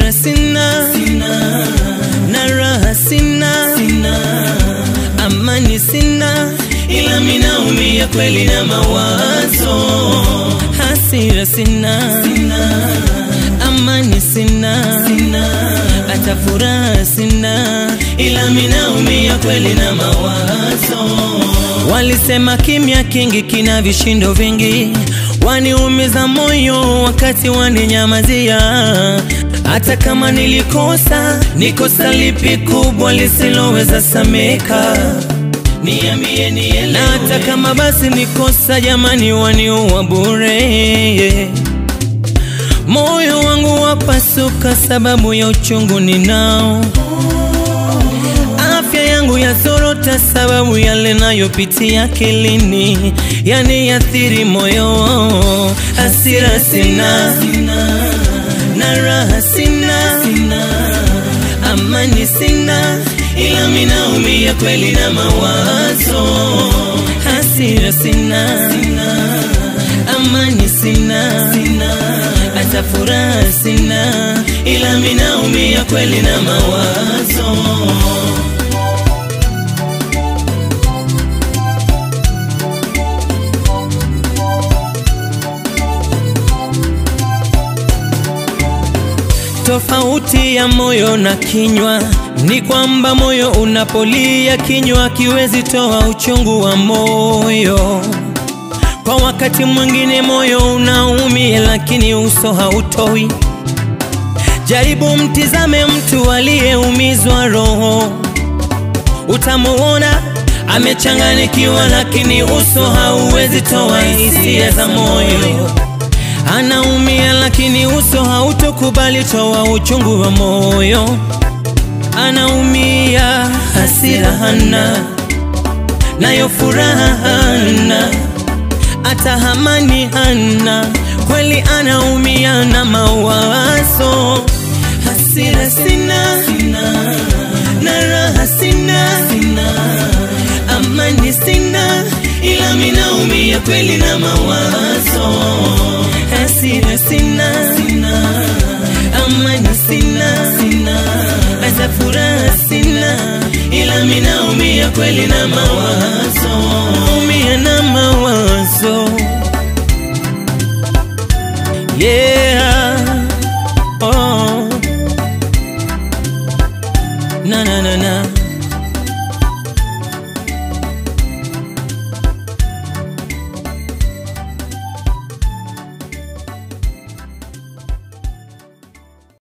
hasira sina, na raha sina, amani sina, ila minaumia kweli na mawazo. Hasira sina, amani sina, hata furaha sina, ila minaumia kweli na mawazo. Walisema kimya kingi kina vishindo vingi, waniumiza moyo wakati waninyamazia. Hata kama nilikosa, ni kosa lipi kubwa lisiloweza sameka? Niambie nielewe. Na hata kama basi nikosa, jamani, waniua bure. Moyo wangu wapasuka sababu ya uchungu ninao afya yangu yazorota sababu yale nayopitia akilini yani athiri moyo. Hasira sina, na raha sina, amani sina, ila minaumia kweli na mawazo. Hasira sina, amani sina, hata furaha sina, ila minaumia kweli na mawazo. Tofauti ya moyo na kinywa ni kwamba moyo unapolia, kinywa kiwezi toa uchungu wa moyo. Kwa wakati mwingine moyo unaumia, lakini uso hautoi. Jaribu mtizame mtu aliyeumizwa roho, utamuona amechanganikiwa, lakini uso hauwezi toa hisia za moyo anaumia lakini uso hautokubali toa uchungu wa moyo. Anaumia, hasira hana, nayo furaha hana, hata amani hana, kweli anaumia na mawazo. Hasira sina, na raha sina, amani sina, ila minaumia kweli na mawazo hasira sina, amani sina, hata furaha sina, ila minaumia kweli na mawazo, umia na mawazo yeah. oh. na na na na